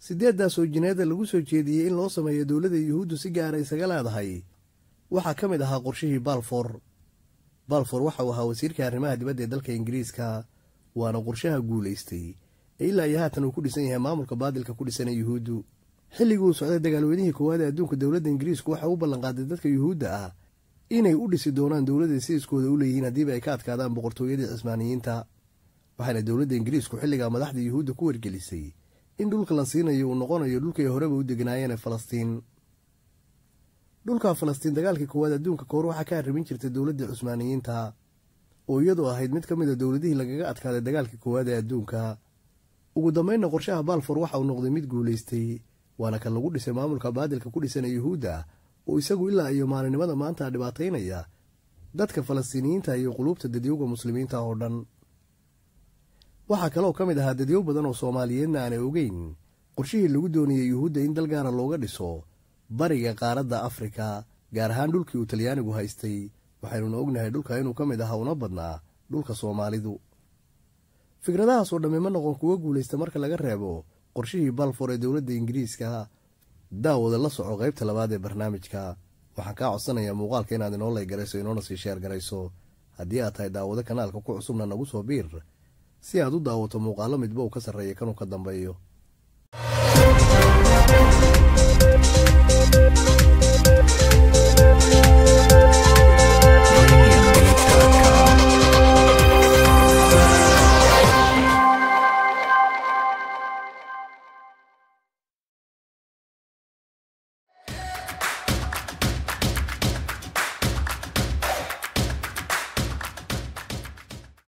sideeddaas oo jineeda lagu soo jeediyey in loo sameeyo dowladda yuhuuddu si gaara isaga leedahay waxaa ka mid ahaa qorshihii balfor balfor waxa uu ahaa wasiirka arrimaha dibadda ee dalka ingiriiska waana qorshaha guulaystay ee ilaa iyo haatan uu ku dhisan yahay maamulka baadilka ku dhisan ee yuhuuddu xilligii uu socday dagaalweynihii koowaad ee adduunka dowladda ingiriisku waxa u ballanqaaday dadka yuhuudda ah inay u dhisi doonaan dowladda siiskooda u leeyihiin haddiiba ay ka adkaadaan boqortooyadii cismaaniyiinta waxaana dowladda ingiriisku xilligaa madaxda yuhuudda ku wargelisay in dhulka la siinayo uu noqonayo dhulkay horeba u deganaayeen ee falastiin dhulka falastiin dagaalkii koowaad adduunka kahor waxaa ka arrimin jirtay dowladdii cusmaaniyiinta oo iyadu ahayd mid ka mid a dowladihii lagaga adkaaday dagaalkii koowaad ee adduunka ugu dambeynna qorshaha balfor waxa uu noqday mid guulaystay waana kan lagu dhisay maamulka baadilka ku dhisan ee yuhuudda oo isagu ilaa iyo maalinimada maanta dhibaataynaya dadka falastiiniyiinta iyo quluubta dadyowga muslimiinta oo dhan waxaa kaloo ka mid ahaa dadyow badan oo soomaaliyeedna aanay ogeyn qorshihii lagu doonayey yuhuudda in dal gaara looga dhiso bariga qaaradda afrika gaar ahaan dhulkii uu talyaanigu haystay waxaynuna ognahay dhulka inuu ka mid ahaa una badnaa dhulka soomaalidu fikradahaas oo dhammi ma noqon kuwo guulaysta marka laga reebo qorshihii balfor ee dowladda ingiriiska daawada la soco qaybta labaad ee barnaamijka waxaan kaa codsanayaa muuqaalka inaad inoo laygarayso inoona sii sheer garayso haddii aad tahay daawado kanaalka ku cusubna nagu soo biir si aad u daawato muuqaallo midba uu ka sarreeya kanuu ka dambeeyo